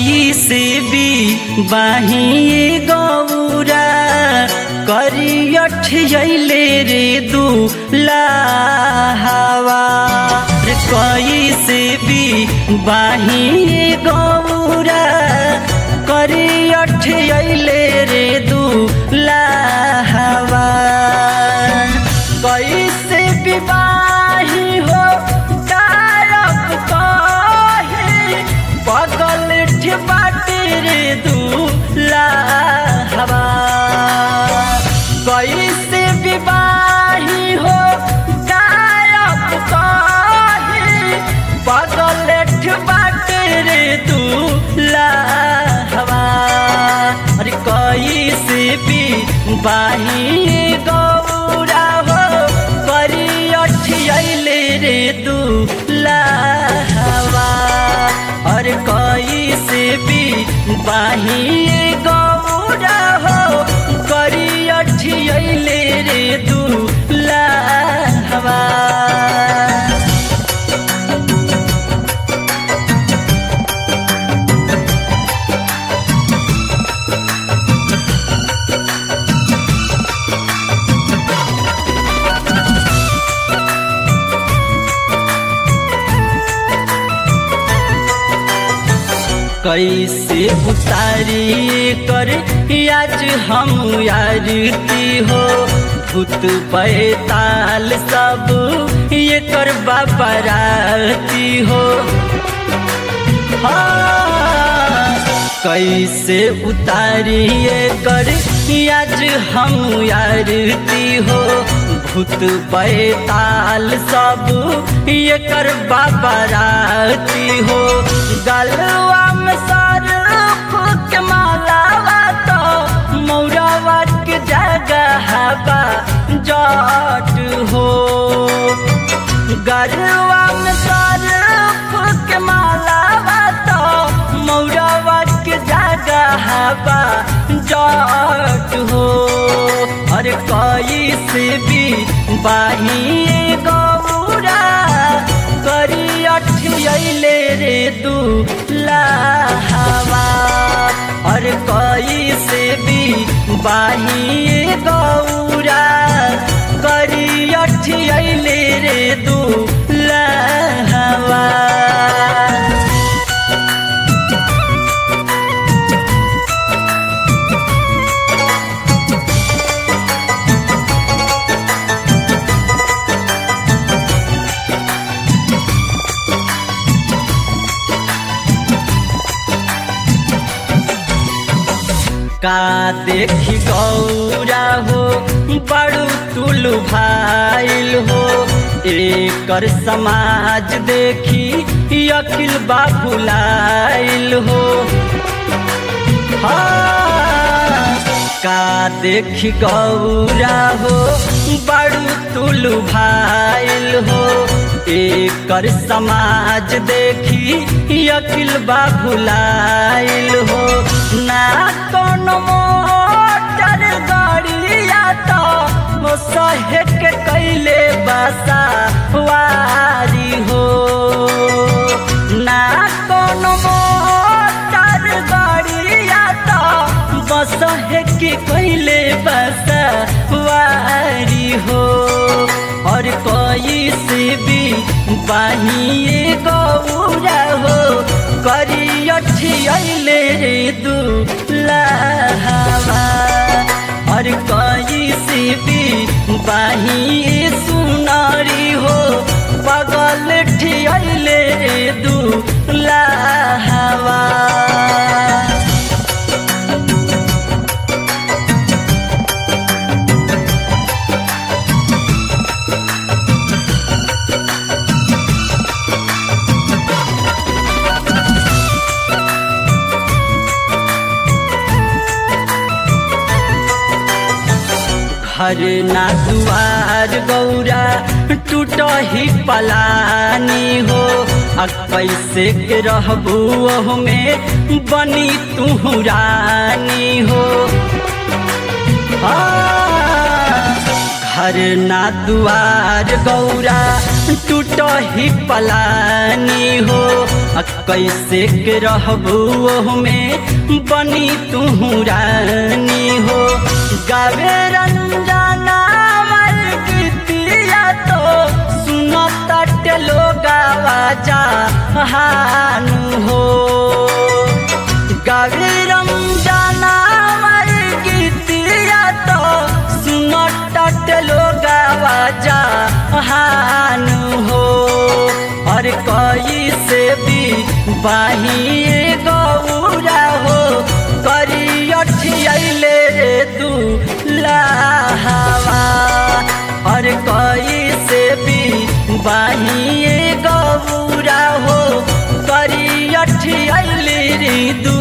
कई से भी बाही गौरा करियठ जैले रे दूल्हावा रे कई से भी बाही गौरा करियठ जैले रे दूल्हावा कैसे विवाही हो कारक कहे बगल बाटे रे दूल्हावा कैसे विवाही हो कारक कहे बगल बाटे रे दूल्हावा अरे कैसे भी बाही गौरा हो करी अठियले रे दूल्हावा और कैसे भी बाही गौरा हो करी अठियले रे दूल्हावा कैसे उतारी कर आज हम यारती हो भूत पैताल सब ये कर बाबराती हो हाँ, कैसे उतारी कर आज हम यारती हो भूत पैताल सब ये कर बाबराती हो गलवा में सर के मालावा तो मौरावा के जगह बा जट हो गलवा में सर के मालावा तो मौरावा के जगह बा जट हो अरे कई से भी बाही गौरा करी अठियले रे दूल्हावा और कई से भी बाही गौरा करी अठियले रे दूल्हावा का देखी गौरा हो बड़ू तुल भाइल हो एकर समाज देखी अकिल बाबुलाइल हो हाँ, का देखी गौरा हो बड़ू तुल भाइल हो एकर समाज देखी अकिल बाबुलाइल हो ना कोनो मोटर गाड़िया तो सहे के कैले बसा वारी हो ना कोनो मोटर गाड़िया तो बस के कैले बसा वारी हो और कोई से भी बाहिए गौरा हो करी अठियले रे दूल्हावा और कोई से भी बाहिए सुनारी हो बगल ठियले रे दूल्हावा घर ना दुआर गौरा टूट ही पलानी हो आ कैसे के रहबू में बनी तू रानी हो आ, घर ना दुआर गौरा टूट ही पलानी हो कैसे के रहबू में बनी तू रानी हो गावे रंजना मर गीतिया तो सुनो तट लोगावा जा हानु हो गावे रंजना मर गीतिया तो सुनो तट लोगावा जा हानु हो और कई से भी बाही गौरा हो करी अठियले तू लाहवा और कई से भी बाही गौरा हो करी अठियले रे दू